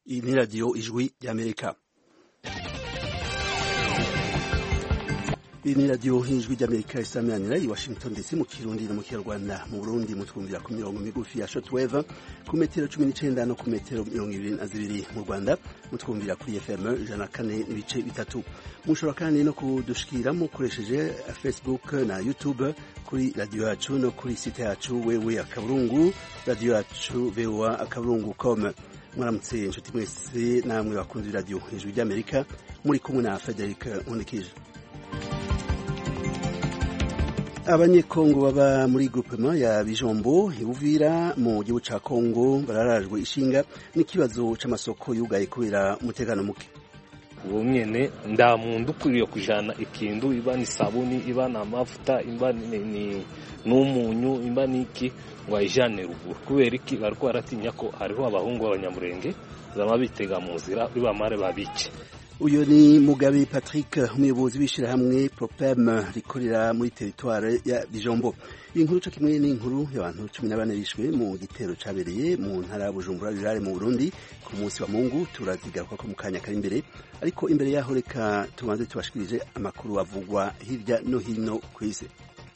Iyi ni radiyo ijwi ry'amerika iyi ni radiyo ijwi ry'amerika isaminanira i washington dc mu kirundi no mu kinyarwanda mu burundi mutwumvira ku mirongo migufi ya shotweve ku metero cumi n'icenda no ku metero mirongo ibiri na zibiri mu rwanda mutwumvira kuri fm ijana na kane n'ibice bitatu mushobora kandi no kudushikira mukoresheje facebook na youtube kuri radiyo yacu no kuri site yacu wewe akaburungu radiyo yacu voa akaburungu com mwaramutse inshuti mwese namwe bakunze radiyo ijwi ry'amerika muri kumwe na frederic nkundikije abanyekongo baba muri groupement ya bijombo ibuvira mu gihugu ca kongo bararajwe ishinga n'ikibazo c'amasoko yugaye kubera umutekano muke ubu mwene nda muntu ukwiriye kujana ikintu iba ni sabuni iba ni amavuta iba ni n'umunyu iba ni iki ngo ayijane ruguru kubera iki bariko baratinya ko hariho abahungu b'abanyamurenge zama bitega mu nzira bibamare babice uyu ni mugabe patrick umuyobozi w'ishyirahamwe propem rikorera muri teritware ya bijombo iyi nkuru co kimwe n'inkuru y'abantu cumi na bane bishwe mu gitero cabereye mu ntara ya bujumbura rirare mu burundi ku munsi wa mungu turazigaruka ko mu kanya kari imbere ariko imbere yaho reka tubanze tubashikirije amakuru avugwa hirya no hino ku isi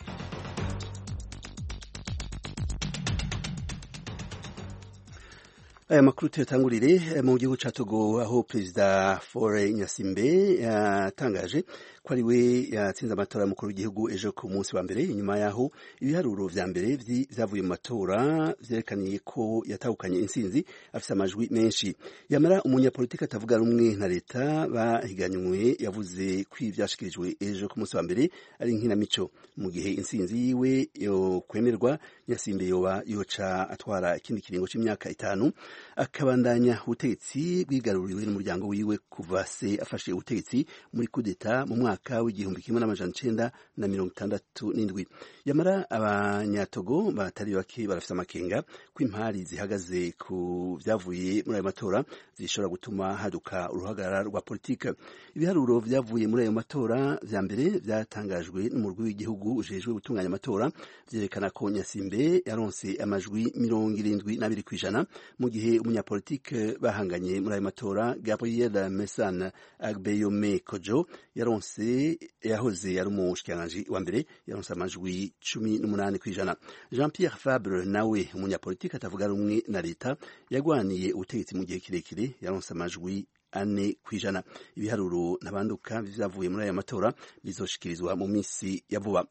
aya makuru tuyatangurire mu gihugu ca Togo aho perezida Faure Nyasimbe yatangaje ko ari we yatsinze amatora y'umukuru w'igihugu ejo ku munsi wa mbere inyuma yaho ibiharuro vya mbere vyavuye mu matora vyerekaniye ko yatahukanye intsinzi afise amajwi menshi yamara umunyapolitiki atavuga rumwe na leta bahiganywe yavuze ko ivyashikirijwe ejo ku munsi wa mbere ari nkinamico mu gihe intsinzi yiwe yo kwemerwa Nyasimbe yoba yoca atwara ikindi kiringo c'imyaka itanu akabandanya ubutegetsi bwigaruriwe n'umuryango wiwe kuva se afashe ubutegetsi muri kudeta mu mwaka w'igihumbi kimwe n'amajana icenda na mirongo itandatu n'indwi yamara abanyatogo batari bake barafise amakenga ko impari zihagaze ku vyavuye muri ayo matora zishobora gutuma haduka uruhagarara rwa politike ibiharuro vyavuye muri ayo matora vya mbere vyatangajwe n'umurwi w'igihugu ujejwe gutunganya amatora vyerekana ko nyasimbe yaronse amajwi mirongo irindwi n'abiri kw'ijana mu gihe umunyapolitike bahanganye muri ayo matora Gabriel Mesana Agbeyome Kojo yaronse yahoze ari umushikiranganji wa mbere yaronse amajwi cumi n'umunani kw'ijana Jean Pierre Fabre nawe umunyapolitike atavuga rumwe na leta yagwaniye ubutegetsi mu gihe kirekire yaronse amajwi ane kw'ijana ibiharuro ntabanduka vyavuye muri aya matora bizoshikirizwa mu minsi ya vuba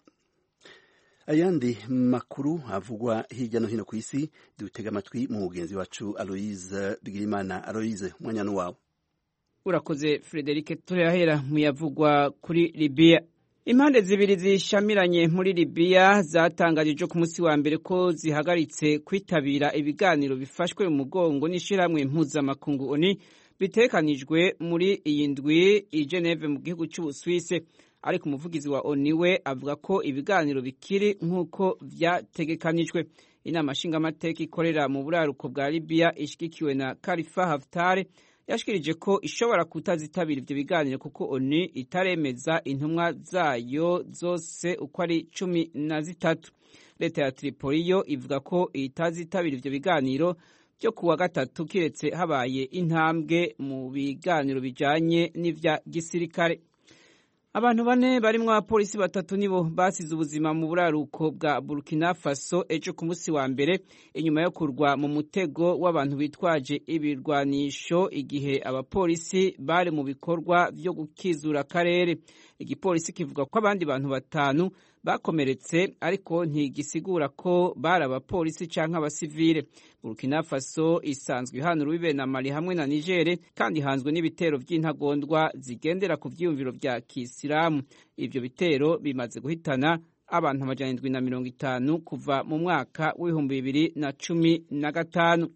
ayandi makuru avugwa hirya no hino ku isi dutega amatwi mu mugenzi wacu Aloise Bigirimana Aloise mwanyano wawe urakoze Frederic turahera mu yavugwa kuri Libya impande zibiri zishamiranye muri Libya zatangaje ejo ku munsi wa mbere ko zihagaritse kwitabira ibiganiro bifashwe mu mugongo n'ishirahamwe mpuzamakungu ONU bitekanijwe muri iyi ndwi i Geneve mu gihugu cy'Ubusuwisi ariko umuvugizi wa ONU we avuga ko ibiganiro bikiri nk'uko vyategekanijwe inama nshingamateka ikorera mu buraruko bwa Libya ishigikiwe na Khalifa Haftar yashikirije ko ishobora kutazitabira ivyo biganiro kuko ONU itaremeza intumwa zayo zose uko ari cumi na zitatu leta ya Tripoli yo ivuga ko itazitabira ivyo biganiro byo kuwa gatatu kiretse habaye intambwe mu biganiro bijanye n'ivya gisirikare abantu bane barimwo abapolisi batatu nibo basize ubuzima mu buraruko bwa Burkina Faso ejo ku munsi wa mbere inyuma yo kurwa mu mutego w'abantu bitwaje ibirwanisho igihe abapolisi bari mu bikorwa vyo gukizura akarere igipolisi kivuga ko abandi bantu batanu bakomeretse ariko ntigisigura ko bari abapolisi canke abasivile Burkina Faso isanzwe ihana urubibe na Mali hamwe na Niger kandi ihanzwe n'ibitero vy'intagondwa zigendera ku vyiyumviro vya Kisilamu ivyo bitero bimaze guhitana abantu amajana indwi na mirongo itanu kuva mu mwaka w'ibihumbi bibiri na cumi na gatanu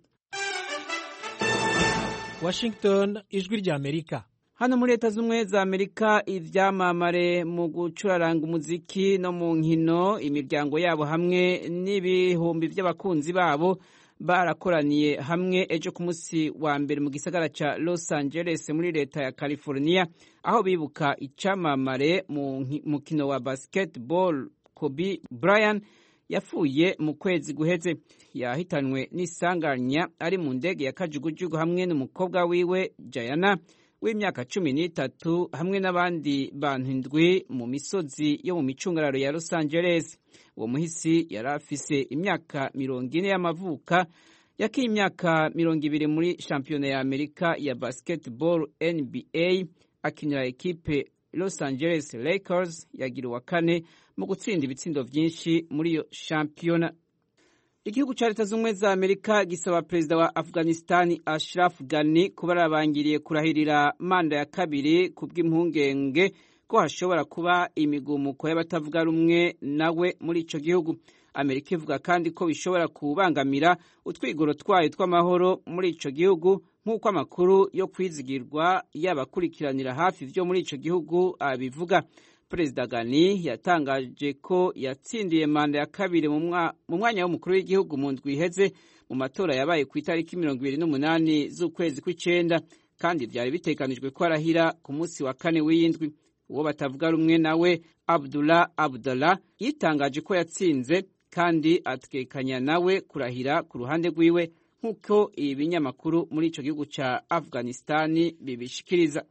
Washington ijwi rya Amerika hano muri leta z'ubumwe za amerika ivyamamare mu gucuraranga umuziki no mu nkino imiryango yabo hamwe n'ibihumbi vy'abakunzi babo barakoraniye hamwe ejo ku munsi wa mbere mu gisagara ca los angeles muri leta ya california aho bibuka icamamare mu mukino wa basketball kobe bryant yapfuye mu kwezi guheze yahitanwe n'isanganya ari mu ndege ya kajugujugu hamwe n'umukobwa wiwe jayana w'imyaka cumi n'itatu hamwe n'abandi bantu indwi mu misozi yo mu micungararo ya los angeles uwo muhisi yari afise imyaka mirongo ine y'amavuka yakiye imyaka mirongo ibiri muri shampiyona ya amerika ya basketball nba akinira ekipe los angeles lakers yagira uwa kane mu gutsinda ibitsindo vyinshi muri iyo shampiyona igihugu ca leta z'ubumwe za amerika gisaba perezida wa afghanistani ashraf ghani kuba arabangiriye kurahirira manda ya kabiri ku bw'impungenge ko hashobora kuba imigumuko y'abatavuga rumwe nawe muri ico gihugu amerika ivuga kandi ko bishobora kubangamira utwigoro twayo tw'amahoro muri ico gihugu nk'uko amakuru yo kwizigirwa y'abakurikiranira hafi vyo muri ico gihugu abivuga perezida gani yatangaje ko yatsindiye manda ya kabiri mu mwanya w'umukuru w'igihugu mu ndwi iheze mu matora yabaye ku itariki mirongo ibiri n'umunani z'ukwezi kw'icenda kandi vyari biteganijwe ko arahira ku munsi wa kane w'iyindwi uwo batavuga rumwe nawe abdullah abdallah yitangaje ko yatsinze kandi atekanya nawe kurahira ku ruhande rwiwe nk'uko ibi binyamakuru muri ico gihugu ca afghanistani bibishikiriza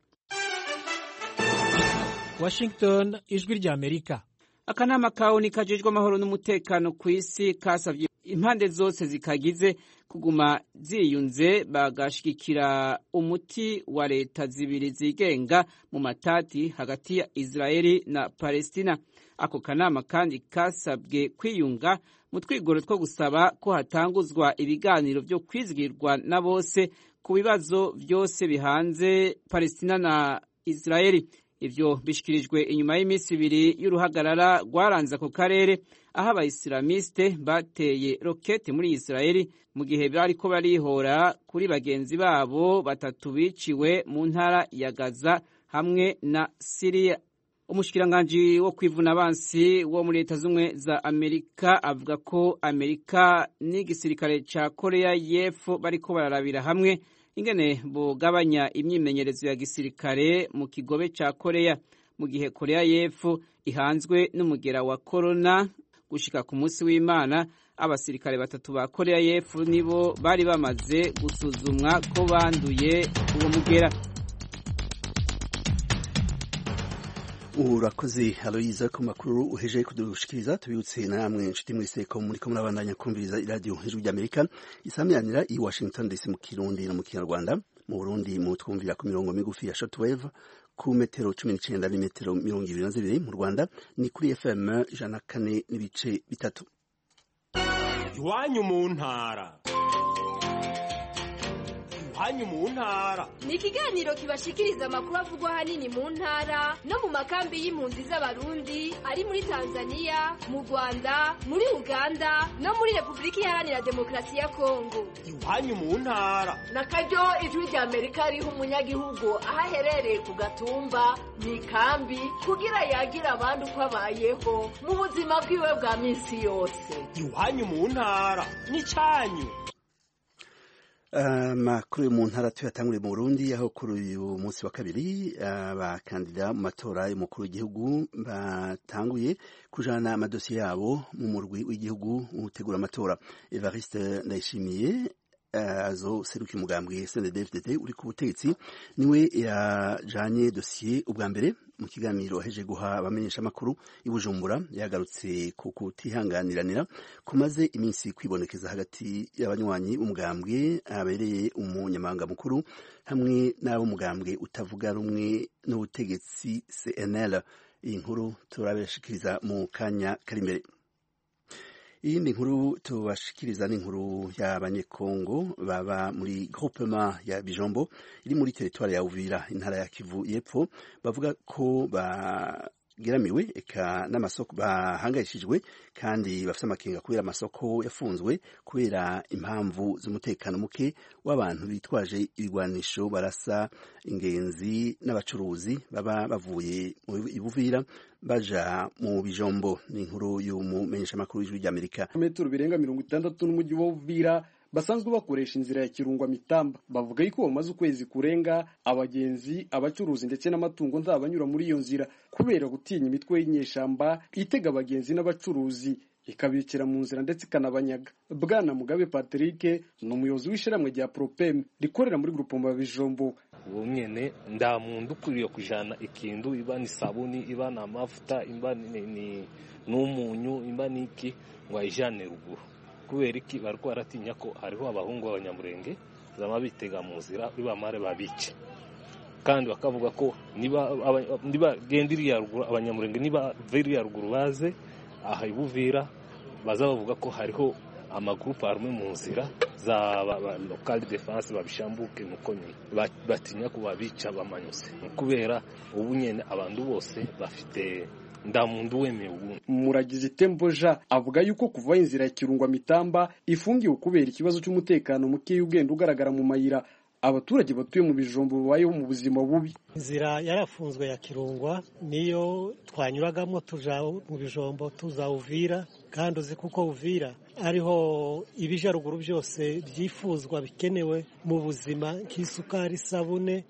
Washington ijwi rya Amerika akanama kaoni kajejwe amahoro n'umutekano ku isi kasavye impande zose zikagize kuguma ziyunze bagashigikira umuti wa leta zibiri zigenga mu matati hagati ya Israeli na Palestina ako kanama kandi kasabwe kwiyunga mu twigoro two gusaba ko hatanguzwa ibiganiro vyo kwizigirwa na bose ku bibazo vyose bihanze Palestina na Israeli ivyo bishikirijwe inyuma y'iminsi ibiri y'uruhagarara rwaranze ako karere aho abayisilamiste bateye rokete muri Israeli mu gihe bariko barihora kuri bagenzi babo batatu biciwe mu ntara ya Gaza hamwe na Syria umushikiranganji wo kwivuna abansi wo muri leta z'ubumwe za amerika avuga ko amerika n'igisirikare ca korea y'epfo bariko bararabira hamwe ingene bugabanya imyimenyerezo ya gisirikare mu kigobe ca korea mu gihe korea y'epfo ihanzwe n'umugera wa korona gushika ku munsi w'imana abasirikare batatu ba korea y'epfo nibo bari bamaze gusuzumwa ko banduye uwo mugera urakoze aloyiza ku makuru uhejeje kudushikiriza tubibutse namwe inshuti mwese ko muri ko murabandanya kumviriza iradiyo ijwi ry'amerika isamiranira i washington dc mu kirundi no mu kinyarwanda mu burundi mu twumvira ku mirongo migufi ya shortwave ku metero cumi n'icenda n'imetero mirongo ibiri na zibiri mu rwanda ni kuri fm ijana na kane n'ibice bitatu iwanyu mu ntara iwanyu mu ntara ni ikiganiro kibashikiriza amakuru avugwa ahanini mu ntara no mu makambi y'impunzi z'abarundi ari muri tanzania mu rwanda muri uganda no muri repubulika iharanira demokarasi ya kongo iwanyu mu ntara na karyo ijwi rya amerika riha umunyagihugu aho aherereye ku gatumba mu ikambi kugira yagira abandi uko abayeho mu buzima bwiwe bwa minsi yose iwanyu mu ntara n'icyanyu amakuru yo mu ntara tuyatanguriye mu Burundi aho kuri uyu munsi wa kabiri abakandida mu matora y'umukuru w'igihugu batanguye kujana amadosiye yabo mu murwi w'igihugu utegura amatora Evariste Ndayishimiye azo seruka umugambwe CNDD-FDD uri ku butegetsi niwe yajanye dosiye ubwa mbere mu kiganiro aheje guha abamenyesha amakuru i Bujumbura yagarutse ku kutihanganiranira kumaze iminsi kwibonekeza hagati y'abanywanyi umugambwe abereye umunyamabanga mukuru hamwe n'ab'umugambwe utavuga rumwe n'ubutegetsi CNL iyi nkuru turabashikiriza mu kanya kari imbere iyindi nkuru tubashikiriza ni inkuru y'abanyekongo baba muri groupement ya bijombo iri muri teritwari ya uvira intara ya kivu y'epfo bavuga ko bageramiwe eka n'amasoko bahangayishijwe kandi bafite amakenga kubera amasoko yafunzwe kubera impamvu z'umutekano muke w'abantu bitwaje ibigwanisho barasa ingenzi n'abacuruzi baba bavuye mu ibuvira baja mu bijombo ni inkuru y'umumenyeshamakuru w'ijwi ry'amerika metero birenga mirongo itandatu n'umujyi wa uvira basanzwe bakoresha inzira ya kirungwa mitamba bavuga yuko bamaze ukwezi kurenga abagenzi abacuruzi ndetse n'amatungo nzabanyura muri iyo nzira kubera gutinya imitwe y'inyeshamba itega abagenzi n'abacuruzi ikabicira mu nzira ndetse ikanabanyaga bwana mugabe patrick ni umuyobozi w'ishyirahamwe rya propem rikorera muri grupoma bijombo ubu nyene nda muntu ukwiriye kujana ikintu iba ni sabuni iba ni amavuta iba ni, ni n'umunyu imba niki ngo ayijane ruguru kubera iki bariko baratinya ko hariho abahungu b'abanyamurenge zama bitega mu nzira bamare babice kandi bakavuga ko niba niba genda iriya ruguru abanyamurenge niba iriya ruguru baze aha ibuvira baza bavuga ko hariho amagurupe arumwe mu nzira za lokali defanse babishambuke nuko nyine batinya ko babica bamanyuse kubera ubu nyine abantu bose bafite ndamuntu wemeye ubundi muragize temboja avuga yuko kuva inzira ya kirungwa mitamba ifungiwe kubera ikibazo cy'umutekano muke ugenda ugaragara mu mayira abaturage batuye mu bijombo babayeho mu buzima bubi inzira yarafunzwe ya kirungwa niyo twanyuragamo tuja mu bijombo tuza uvira kandi uzi kuko uvira ariho ibija ruguru byose byifuzwa bikenewe mu buzima nk'isukari isabune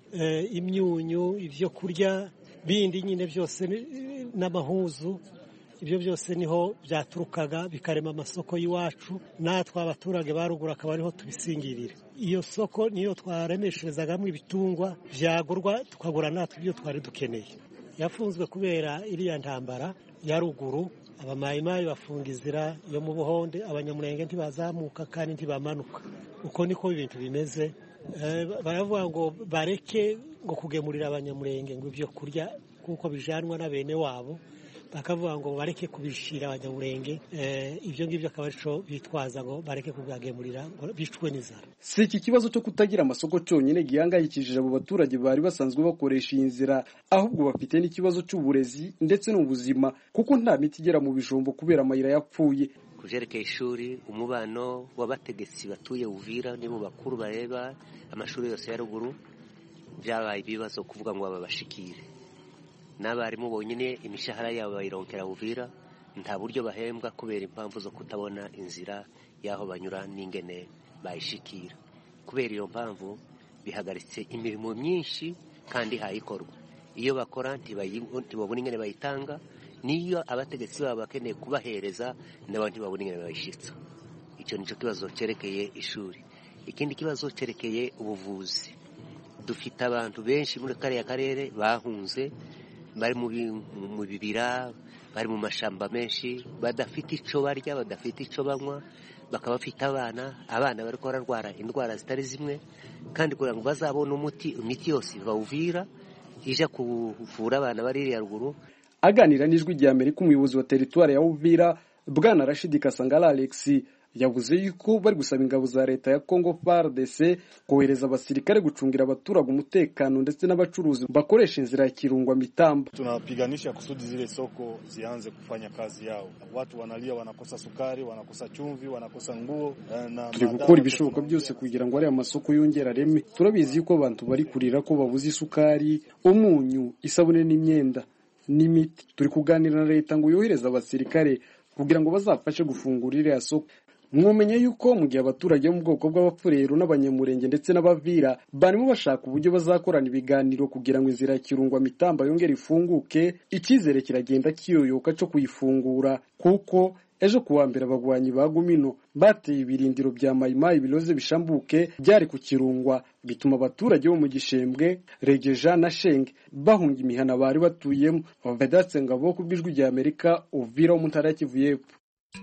imyunyu ibyo kurya bindi nyine byose n'amahuzu ibyo byose niho byaturukaga bikarema amasoko y'iwacu natwe abaturage ba ruguru akaba ariho tubisingirira iyo soko niyo twaremesherezagamo ibitungwa byagurwa tukagura natwe ibyo twari dukeneye yafunzwe kubera iriya ntambara ya ruguru abamayimayi bafunga inzira yo mu buhonde abanyamurenge ntibazamuka kandi ntibamanuka uko niko ibintu bimeze baravuga ngo bareke ngo kugemurira abanyamurenge ngo ibyo kurya kuko bijanwa na bene wabo bakavuga ngo bareke kubishira abanyamurenge ibyo ngibyo akaba arico bitwaza ngo bareke kugagemurira ngo bicwe n'inzara si iki kibazo cyo kutagira amasoko cyonyine gihangayikishije abo baturage bari basanzwe bakoresha iyi nzira ahubwo bafite n'ikibazo cy'uburezi ndetse n'ubuzima kuko nta miti igera mu bijombo kubera amayira yapfuye ku byerekeye ishuri umubano w'abategetsi batuye uvira ni mu bakuru bareba amashuri yose ya ruguru byabaye ibibazo kuvuga ngo babashikire n'abarimu bonyine imishahara yabo bayironkera uvira nta buryo bahembwa kubera impamvu zo kutabona inzira y'aho banyura n'ingene bayishikira kubera iyo mpamvu bihagaritse imirimo myinshi kandi hayikorwa iyo bakora ntibabona ingene bayitanga niyo abategetsi babo bakeneye kubahereza nabo ntibabona ingene bayishyitsa icyo nicyo kibazo cyerekeye ishuri ikindi kibazo cyerekeye ubuvuzi dufite abantu benshi muri kariya karere bahunze bari mu bibira bari mu mashamba menshi badafite icyo barya badafite icyo banywa bakaba bafite abana abana bari bararwara indwara zitari zimwe kandi kugira ngo bazabone umuti imiti yose bawuvira ije kuvura abana bari iriya ruguru aganira n'ijwi rya amerika umuyobozi wa teritwari ya uvira bwana rashidi kasangara alexi yavuze yuko bari gusaba ingabo za leta ya Congo FARDC kohereza abasirikare gucungira abaturage umutekano ndetse n'abacuruzi bakoresha inzira ya Kirungwa Mitamba. Tunapiganisha kusudi zile soko zianze kufanya kazi yao. Watu wanalia, wanakosa sukari, wanakosa chumvi, wanakosa nguo na turi gukora ibishoboka byose kugira ngo ariya masoko yongera reme. Turabizi yuko abantu bari kurira ko babuze isukari, umunyu, isabune n'imyenda n'imiti. Turi kuganira na leta ngo yohereze abasirikare kugira ngo bazafashe gufungura iriya soko mwumenye yuko mu gihe abaturage bo mu bwoko bw'abapfurero n'abanyamurenge ndetse n'abavira barimo bashaka uburyo bazakorana ibiganiro kugira ngo inzira ya kirungwa mitamba yongere ifunguke icyizere kiragenda kiyoyoka cyo kuyifungura kuko ejo kuwa mbere abagwanyi ba gumino bateye ibirindiro bya mayimayi biroze bishambuke byari ku kirungwa bituma abaturage bo mu gishembwe regeja na shenge bahunga imihana bari batuyemo vedatse ngabo ku bw'ijwi rya amerika uvira wo mu ntara ya kivu y'epfo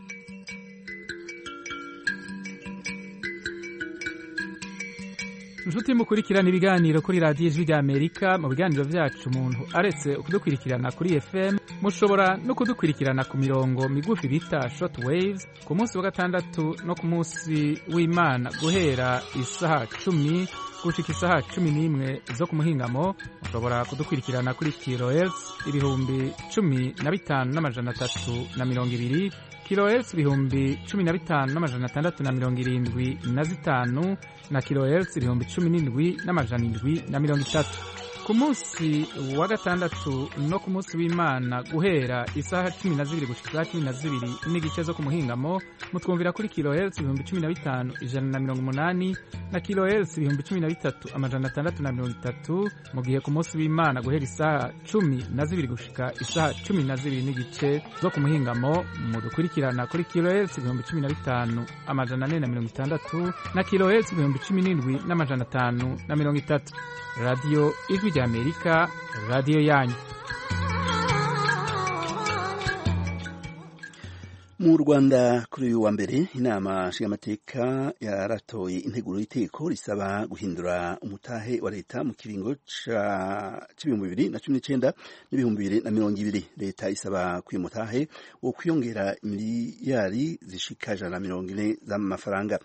inshuti mukurikirana ibiganiro kuri radiyo ijwi ry'amerika mu biganiro byacu umuntu aretse kudukurikirana kuri fm mushobora no kudukurikirana ku mirongo migufi bita short waves ku munsi wa gatandatu no ku munsi w'imana guhera isaha cumi gushika isaha cumi n'imwe zo ku muhingamo mushobora kudukurikirana kuri kilohertz ibihumbi cumi na bitanu n'amajana atatu na mirongo ibiri kilohertz ibihumbi cumi na bitanu n'amajana atandatu na mirongo irindwi na zitanu na kilohertz ibihumbi cumi n'indwi n'amajana indwi na mirongo itatu ku munsi wa gatandatu no ku munsi w'imana guhera isaha cumi na zibiri gushika isaha cumi na zibiri n'igice zo ku muhingamo mutwumvira kuri kilohertz ibihumbi cumi na bitanu ijana na mirongo umunani na kilohertz ibihumbi cumi na bitatu amajana atandatu na mirongo itatu mu gihe ku munsi w'imana guhera isaha cumi na zibiri gushika isaha cumi na zibiri n'igice zo ku muhingamo mudukurikirana kuri kilohertz ibihumbi cumi na bitanu amajana ane na mirongo itandatu na kilohertz ibihumbi cumi n'indwi n'amajana atanu na mirongo itatu radiyo ijwi rya amerika radiyo yanyu mu rwanda kuri uyu wa mbere inama nshingamateka yaratoye integuro y'iteko risaba guhindura umutahe wa leta mu kiringo c'ibihumbi bibiri na cumi n'icenda n'ibihumbi bibiri na mirongo ibiri leta isaba ko uyu mutahe wo kwiyongera miliyari zishika ijana na mirongo ine z'amafaranga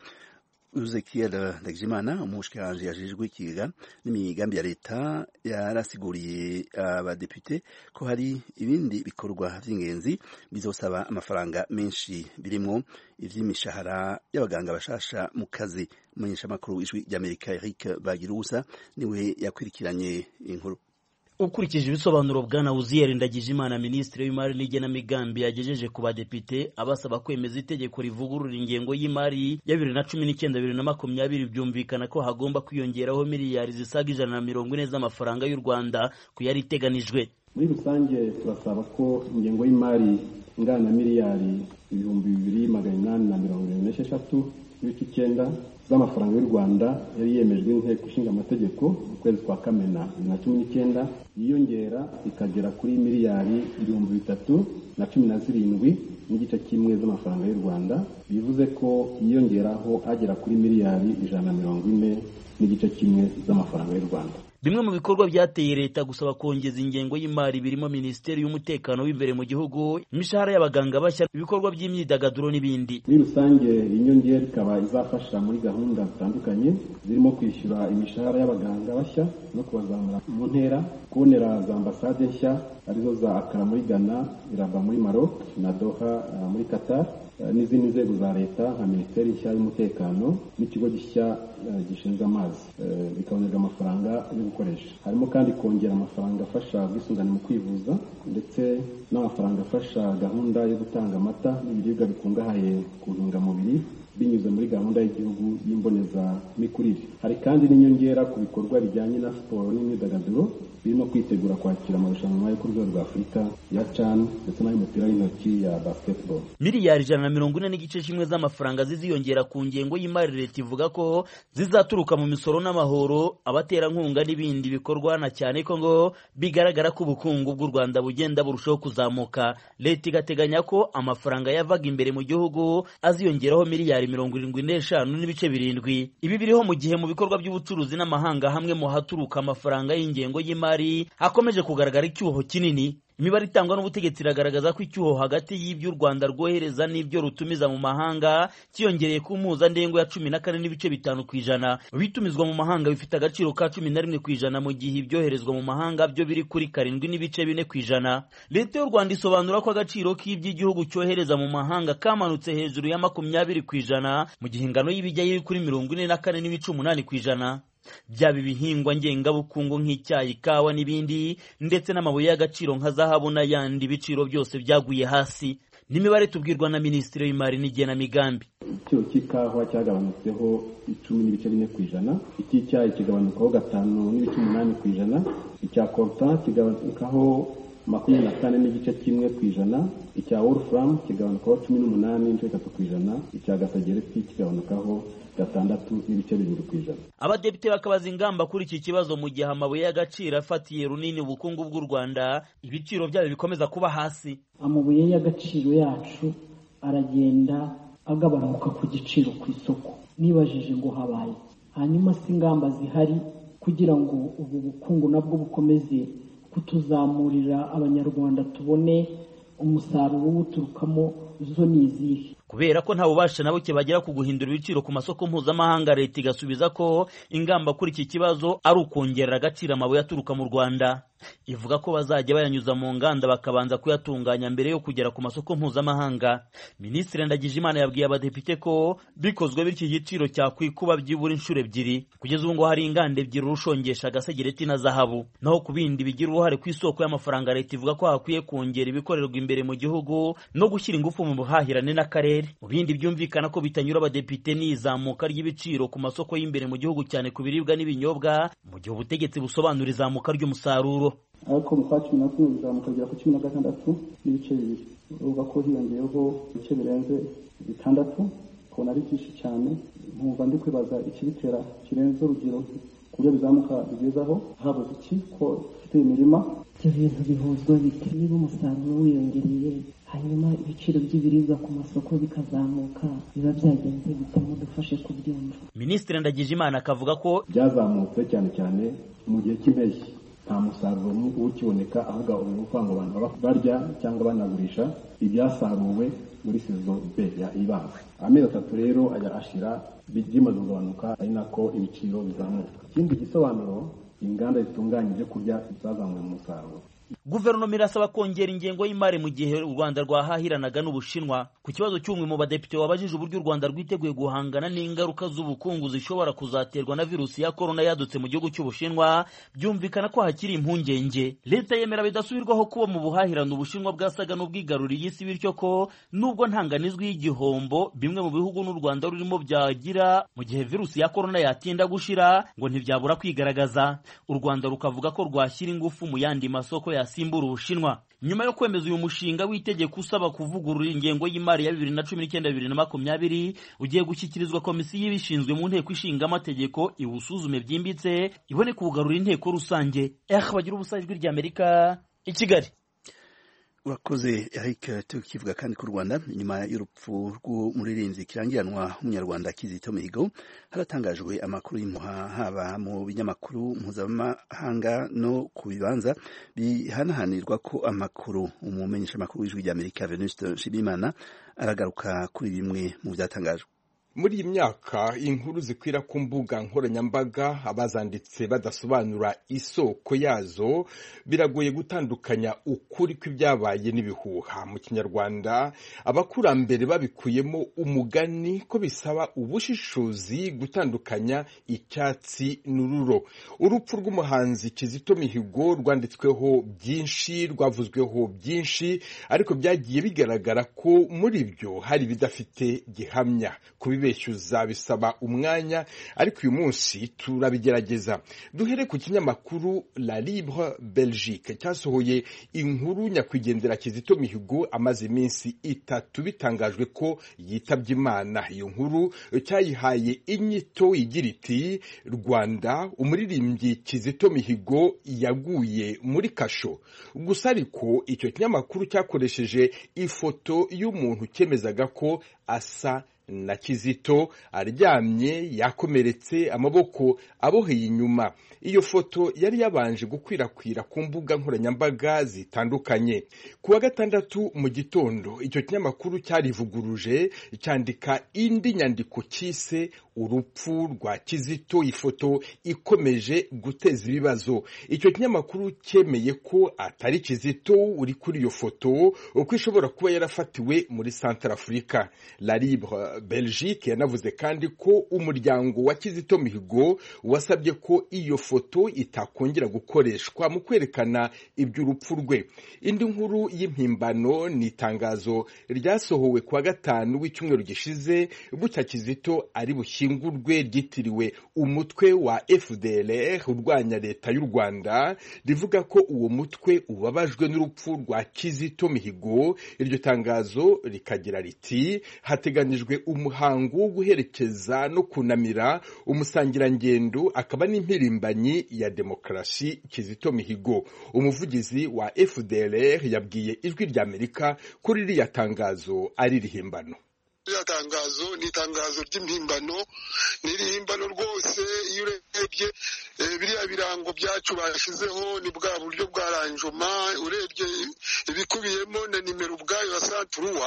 Ezekiel Ndagijimana umushikiranje yajejwe ikiga n'imigambi ya leta yarasiguriye abadepute ko hari ibindi bikorwa vy'ingenzi bizosaba amafaranga menshi birimwo ivy'imishahara y'abaganga bashasha mu kazi umumenyeshamakuru w'ijwi ry'Amerika Eric Bagirusa niwe yakwirikiranye inkuru ukurikije ibisobanuro bwana uziyeri ndagijimana minisitiri w'imari n'igenamigambi yagejeje ku badepite abasaba kwemeza itegeko rivugurura ingengo y'imari ya bibiri na cumi n'icyenda bibiri na makumyabiri byumvikana ko hagomba kwiyongeraho miliyari zisaga ijana na mirongo ine z'amafaranga y'u rwanda ku yari iteganijwe muri rusange turasaba ko ingengo y'imari ingana na miliyari ibihumbi bibiri magana inani na mirongo irindwi n'esheshatu n'ibice icyenda z'amafaranga y'u rwanda yari yemejwe n'inteko ishinga amategeko mu kwezi kwa kamena bibiri na cumi n'icyenda yiyongera ikagera kuri miliyari ibihumbi bitatu na cumi na zirindwi n'igice kimwe z'amafaranga y'u rwanda bivuze ko yiyongeraho agera kuri miliyari ijana na mirongo ine n'igice kimwe z'amafaranga y'u rwanda bimwe mu bikorwa byateye leta gusaba kongeza ingengo y'imari birimo minisiteri y'umutekano w'imbere mu gihugu imishahara y'abaganga bashya ibikorwa by'imyidagaduro n'ibindi muri rusange inyongera ikaba izafasha muri gahunda zitandukanye zirimo kwishyura imishahara y'abaganga bashya no kubazamura mu ntera kubonera za ambasade nshya arizo za akara muri ghana iraba muri maroc na doha uh, muri qatar n'izindi nzego za leta nka minisiteri nshya y'umutekano n'ikigo gishya gishinzwe amazi bikabonerwa amafaranga yo gukoresha harimo kandi kongera amafaranga afasha ubwisungane mu kwivuza ndetse n'amafaranga afasha gahunda yo gutanga amata n'ibiribwa bikungahaye ku ntungamubiri binyuze muri gahunda y'igihugu y'imbonezamikurire hari kandi n'inyongera ku bikorwa bijyanye na siporo n'imyidagaduro birimo kwitegura kwakira amarushanwa yo ku rwego rwa afurika ya can ndetse n'ay'umupira w'intoki ya basketball miliyari ijana na mirongo ine n'igice kimwe z'amafaranga ziziyongera ku ngengo y'imari leta ivuga ko zizaturuka mu misoro n'amahoro abaterankunga n'ibindi bikorwa na cyane ko ngo bigaragara ko ubukungu bw'u rwanda bugenda burushaho kuzamuka leta igateganya ko amafaranga yavaga imbere mu gihugu aziyongeraho miliyari mirongo irindwi n'eshanu n'ibice birindwi ibi biriho mu gihe mu bikorwa by'ubucuruzi n'amahanga hamwe mu haturuka amafaranga y'ingengo y'imari hakomeje kugaragara icyuho kinini imibare itangwa n'ubutegetsi iragaragaza ko icyuho hagati y'ibyo u rwanda rwohereza n'ibyo rutumiza mu mahanga cyiyongereye ku mpuzandengo ya cumi na kane n'ibice bitanu ku ijana ibitumizwa mu mahanga bifite agaciro ka cumi na rimwe ku ijana mu gihe ibyoherezwa mu mahanga byo biri kuri karindwi n'ibice bine ku ijana leta y'u rwanda isobanura ko agaciro k'iby'igihugu cyohereza mu mahanga kamanutse hejuru ya makumyabiri ku ijana mu gihe ingano y'ibijyayo iri kuri mirongo ine na kane n'ibice umunani ku ijana byaba ibihingwa ngengabukungu nk'icyayi ikawa n'ibindi ndetse n'amabuye y'agaciro nka zahabu n'ayandi ibiciro byose byaguye hasi n'imibare tubwirwa na minisitiri w'imari n'igenamigambi igiciro cy'ikawa cyagabanutseho icumi n'ibice bine ku ijana icy'icyayi kigabanukaho gatanu n'ibice umunani ku ijana icya koruta kigabanukaho makumyabiri na kane n'igice kimwe ku ijana icya wolufuramu kigabanukaho cumi n'umunani n'ibice bitatu ku ijana icya gasagereti kigabanukaho gatandatu n'ibice birindwi ku ijana abadepite bakabaza ingamba kuri iki kibazo mu gihe amabuye y'agaciro afatiye runini ubukungu bw'u rwanda ibiciro byayo bikomeza kuba hasi amabuye y'agaciro yacu aragenda agabanuka ku giciro ku isoko nibajije ngo habaye hanyuma si ingamba zihari kugira ngo ubu bukungu nabwo bukomeze kutuzamurira abanyarwanda tubone umusaruro uwuturukamo zo ni izihe kubera ko nta bubasha na buke bagira ku guhindura ibiciro ku masoko mpuzamahanga leta igasubiza ko ingamba kuri iki kibazo ari ukongerera agaciro amabuye aturuka mu rwanda ivuga ko bazajya bayanyuza mu nganda bakabanza kuyatunganya mbere yo kugera ku masoko mpuzamahanga minisitiri ndagijimana yabwiye abadepite ko bikozwe bityo igiciro cyakwikuba byibura inshuro ebyiri kugeza ubu ngo hari inganda ebyiri urushongesha agasegereti na zahabu naho ku bindi bigira uruhare ku isoko y'amafaranga leta ivuga ko hakwiye kongera ibikorerwa imbere mu gihugu no gushyira ingufu mu buhahirane n'akarere mu bindi byumvikana ko bitanyura abadepite ni izamuka ry'ibiciro ku masoko y'imbere mu gihugu cyane ku biribwa n'ibinyobwa mu gihe ubutegetsi busobanura izamuka ry'umusaruro ariko mu kwa cumi na kumwe bizamuka bigera ku cumi na gatandatu n'ibice bibiri uvuga ko hiyongeyeho ibice birenze bitandatu ukabona ari byinshi cyane nkumva ndi kwibaza ikibitera kirenze urugero ku buryo bizamuka bigezaho habuze iki ko dufite imirima ibyo bintu bihuzwa bite niba umusaruro wiyongereye hanyuma ibiciro by'ibiribwa ku masoko bikazamuka biba byagenze bite mudufashe kubyumva minisitiri ndagijimana akavuga ko byazamutse cyane cyane mu gihe cy'impeshyi nta musaruro mwinshi ukiboneka ahubwo ubu ukuvuga ngo abantu baba barya cyangwa banagurisha ibyasaruwe muri sezo B ya ibanza amezi atatu rero ajya ashira bimaze kugabanuka ari nako ibiciro bizamuka ikindi gisobanuro inganda zitunganya ibyo kurya zazamuye umusaruro guverinoma irasaba kongera ingengo y'imari mu gihe u rwanda rwahahiranaga n'ubushinwa ku kibazo cy'umwe mu badepite wabajije uburyo u rwanda rwiteguye guhangana n'ingaruka z'ubukungu zishobora kuzaterwa na virusi ya korona yadutse mu gihugu cy'ubushinwa byumvikana ko hakiri impungenge leta yemera bidasubirwaho kuba mu buhahirane ubushinwa bwasaga n'ubwigaruriye isi bityo ko nubwo ntanganizwi y'igihombo bimwe mu bihugu n'u rwanda rurimo byagira mu gihe virusi ya korona yatinda gushira ngo ntibyabura kwigaragaza u rwanda rukavuga ko rwashyira ingufu mu yandi masoko yasimbura ubushinwa nyuma yo kwemeza uyu mushinga w'itegeko usaba kuvugurura ingengo y'imari ya bibiri na cumi n'icyenda bibiri na makumyabiri ugiye gushyikirizwa komisiyo ibishinzwe mu nteko ishinga amategeko iwusuzume byimbitse ibone kuwugarura inteko rusange eh bagira ubusa ijwi ry'amerika i kigali urakoze Eric tukivuga kandi ku Rwanda nyuma y'urupfu rw'umuririmbyi kirangiranwa w'umunyarwanda Kizito Mihigo haratangajwe amakuru y'impuha haba mu binyamakuru mpuzamahanga no ku bibanza bihanahanirwa ko amakuru umumenyesha amakuru w'ijwi ry'Amerika Venuste Nshimiyimana aragaruka kuri bimwe mu byatangajwe muri iyi myaka inkuru zikwira ku mbuga nkoranyambaga abazanditse badasobanura isoko yazo biragoye gutandukanya ukuri kw'ibyabaye n'ibihuha mu kinyarwanda abakurambere babikuyemo umugani ko bisaba ubushishozi gutandukanya icyatsi n'ururo urupfu rw'umuhanzi kizito mihigo rwanditsweho byinshi rwavuzweho byinshi ariko byagiye bigaragara ko muri byo hari ibidafite gihamya kubi kubibeshyuza bisaba umwanya ariko uyu munsi turabigerageza duhere ku kinyamakuru La Libre Belgique cyasohoye inkuru nyakwigendera Kizito Mihigo amaze iminsi itatu bitangajwe ko yitabye Imana iyo nkuru cyayihaye inyito igira iti Rwanda umuririmbyi Kizito Mihigo yaguye muri kasho gusa ariko icyo kinyamakuru cyakoresheje ifoto y'umuntu cyemezaga ko asa na kizito aryamye yakomeretse amaboko aboheye inyuma iyo foto yari yabanje gukwirakwira ku mbuga nkoranyambaga zitandukanye ku wa gatandatu mu gitondo icyo kinyamakuru cyarivuguruje cyandika indi nyandiko cyise urupfu rwa kizito ifoto ikomeje guteza ibibazo icyo kinyamakuru cyemeye ko atari kizito uri kuri iyo foto uko ishobora kuba yarafatiwe muri santara afurika la libre belgique yanavuze kandi ko umuryango wa kizito mihigo wasabye ko iyo foto itakongera gukoreshwa mu kwerekana iby'urupfu rwe indi nkuru y'impimbano ni itangazo ryasohowe ku wa gatanu w'icyumweru gishize bucya kizito ari bushyingurwe ryitiriwe umutwe wa fdlr urwanya leta y'u rwanda rivuga ko uwo mutwe ubabajwe n'urupfu rwa kizito mihigo iryo tangazo rikagira riti hateganijwe umuhango wo guherekeza no kunamira umusangirangendo akaba n'impirimbanyi ya demokarasi kizito mihigo umuvugizi wa fdlr yabwiye ijwi ry'amerika kuri ririya tangazo ari rihimbano iriya tangazo ni itangazo ry'impimbano ni irihimbano rwose iyo urebye biriya birango byacu bashyizeho ni bwa buryo bwa ranjoma urebye ibikubiyemo na nimero ubwayo ya santuruwa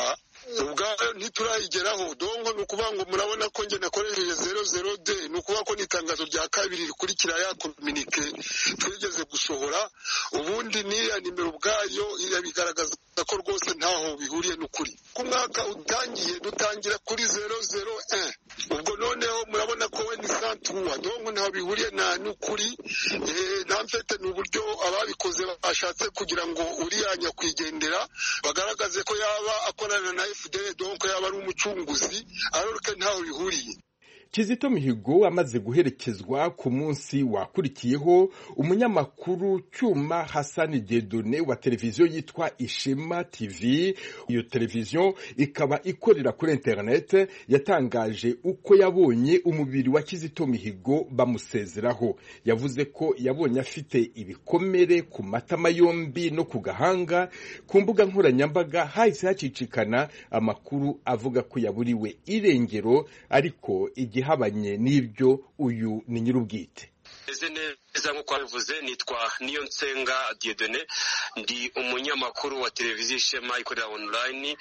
ubwayo ntiturayigeraho dongo ni ukuvuga ngo murabona ko njye nakoresheje zero zero de ni ukuvuga ko n'itangazo rya kabiri rikurikira ya kominike twigeze gusohora ubundi n'iriya nimero ubwayo irabigaragaza ko rwose ntaho bihuriye n'ukuri ku mwaka utangiye dutangira kuri zero zero ubwo noneho murabona ko we ni santuwa dongo ntaho bihuriye na n'ukuri nta mfete ni uburyo ababikoze bashatse kugira ngo uriya nyakwigendera bagaragaze ko yaba akorana na fdr donko yaba ari umucunguzi ariko ntaho bihuriye kizito mihigo amaze guherekezwa ku munsi wakurikiyeho umunyamakuru cyuma hasani dedone wa televiziyo yitwa ishema tv iyo televiziyo ikaba ikorera kuri interineti yatangaje uko yabonye umubiri wa kizito mihigo bamusezeraho yavuze ko yabonye afite ibikomere ku matama yombi no ku gahanga ku mbuga nkoranyambaga hahise hacicikana amakuru avuga ko yaburiwe irengero ariko igihe ihabanye n'ibyo uyu ni nyir'ubwite meze neza nk'uko wabivuze nitwa niyo nsenga diedone ndi umunyamakuru wa televiziyo ishema ikorera online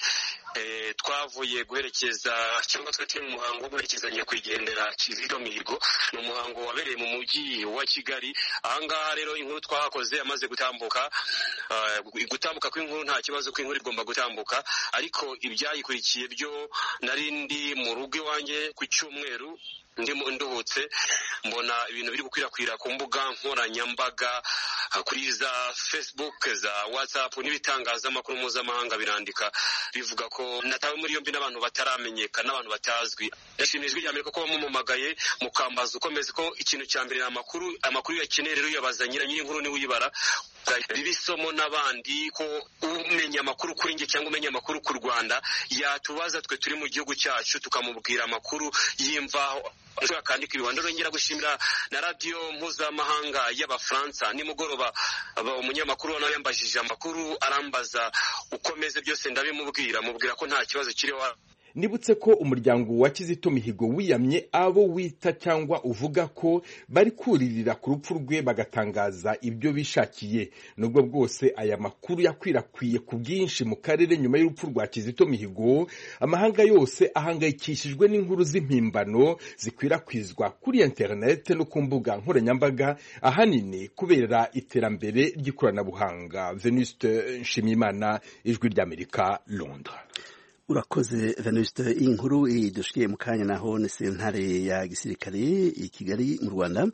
twavuye guherekeza cyangwa twe turi mu muhango wo guherekeza nyakwigendera kizito mihigo ni umuhango wabereye mu mujyi wa kigali ahangaha rero inkuru twahakoze amaze gutambuka gutambuka kw'inkuru nta kibazo ko inkuru igomba gutambuka ariko ibyayikurikiye byo nari ndi mu rugo iwanjye ku cyumweru ndimo nduhutse mbona ibintu biri gukwirakwira ku mbuga nkoranyambaga kuri za facebook za whatsapp n'ibitangazamakuru mpuzamahanga birandika bivuga ko natawe muri yombi n'abantu bataramenyekana n'abantu batazwi ndashimira ijwi rya amerika ko bamumamagaye mukambaza ukomeze ko ikintu cya mbere ni amakuru amakuru yakeneye rero uyabaza nyira nyir'inkuru niwe uyibara biba isomo n'abandi ko umenya amakuru kuri njye cyangwa umenya amakuru ku rwanda yatubaza twe turi mu gihugu cyacu tukamubwira amakuru y'imvaho akandika ibihanda rongera gushimira na radiyo mpuzamahanga y'abafaransa nimugoroba umunyamakuru nawe yambajije amakuru arambaza ukomeze byose ndabimubwira mubwira ko nta kibazo kiriho nibutse ko umuryango wa kizito mihigo wiyamye abo wita cyangwa uvuga ko bari kuririra ku rupfu rwe bagatangaza ibyo bishakiye nubwo bwose aya makuru yakwirakwiye ku bwinshi mu karere nyuma y'urupfu rwa kizito mihigo amahanga yose ahangayikishijwe n'inkuru z'impimbano zikwirakwizwa kuri interineti no ku mbuga nkoranyambaga ahanini kubera iterambere ry'ikoranabuhanga venuste nshimiyimana ijwi ry'amerika londres urakoze venuste iyi nkuru idushikiye mu kanya naho ni sentare ya gisirikare i kigali mu rwanda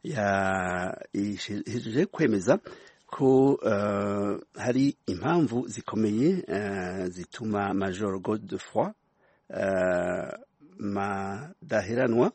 yahejeje kwemeza ko uh, hari impamvu zikomeye uh, zituma major godefroy uh, madaheranwa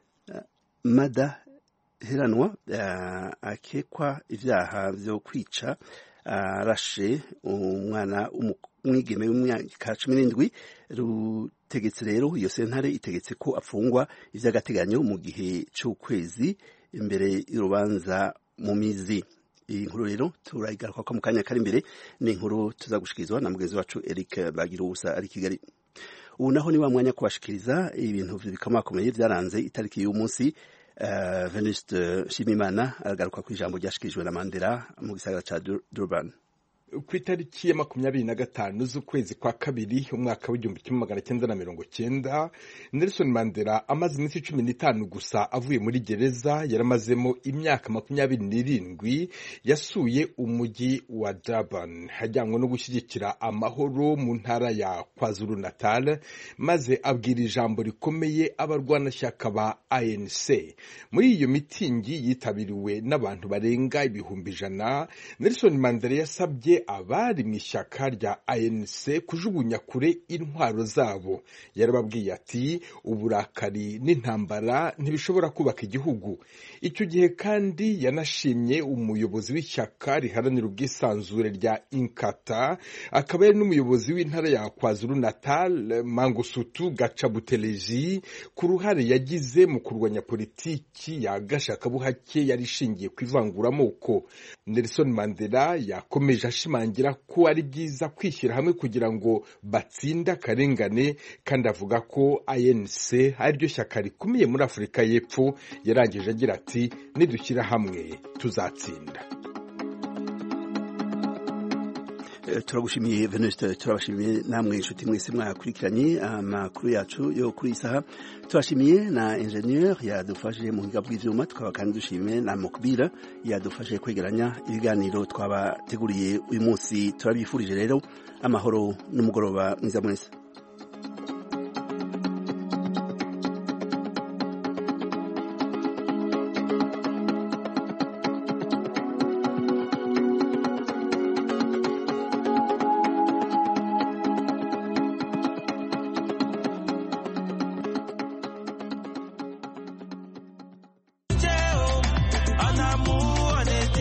madaheranwa akekwa ibyaha byo kwica arashe umwana umwigeme w'imyaka cumi n'indwi rutegetse rero iyo sentare itegetse ko afungwa iby'agateganyo mu gihe cy'ukwezi imbere y'urubanza mu mizi iyi nkuru rero turayigaruka ko mu kanya kari imbere ni inkuru tuzagushyikirizwa na mugenzi wacu eric bagira ubusa ari kigali ubu naho ni wa mwanya kubashikiriza ibintu bikomakomeye byaranze itariki y'umunsi uh, venuste nshimimana aragaruka ku ijambo ryashikirijwe na mandela mu gisagara cya durban ku itariki ya makumyabiri na gatanu z'ukwezi kwa kabiri umwaka w'igihumbi kimwe magana cyenda na mirongo cyenda nelson mandela amaze iminsi cumi n'itanu gusa avuye muri gereza yaramazemo imyaka makumyabiri n'irindwi yasuye umujyi wa durban ajyanywe no gushyigikira amahoro mu ntara ya kwazulu natal maze abwira ijambo rikomeye abarwanashyaka ba anc muri iyo mitingi yitabiriwe n'abantu barenga ibihumbi ijana nelson mandela yasabye abari mu ishyaka rya ANC kujugunya kure intwaro zabo yarababwiye ati uburakari n'intambara ntibishobora kubaka igihugu icyo gihe kandi yanashimye umuyobozi w'ishyaka riharanira ubwisanzure rya inkata akaba yari n'umuyobozi w'intara ya kwazulu natal mangusutu gacabuteleji ku ruhare yagize mu kurwanya politiki ya gashakabuhake yari ishingiye ku ivanguramoko nelson mandela yakomeje ashimangira ko ari byiza kwishyira hamwe kugira ngo batsinde akarengane kandi avuga ko anc ariryo shyaka rikomeye muri afurika y'epfo yarangije agira ati nidushyira hamwe tuzatsinda turagushimiye venuste turabashimiye namwe inshuti mwese mwakurikiranye amakuru yacu yo kuri isaha turashimiye na ingenieur yadufashije mu buhinga bw'ivyuma tukaba kandi dushimiye na mukbira yadufashije kwegeranya ibiganiro twabateguriye uyu munsi turabifurije rero amahoro n'umugoroba mwiza mwese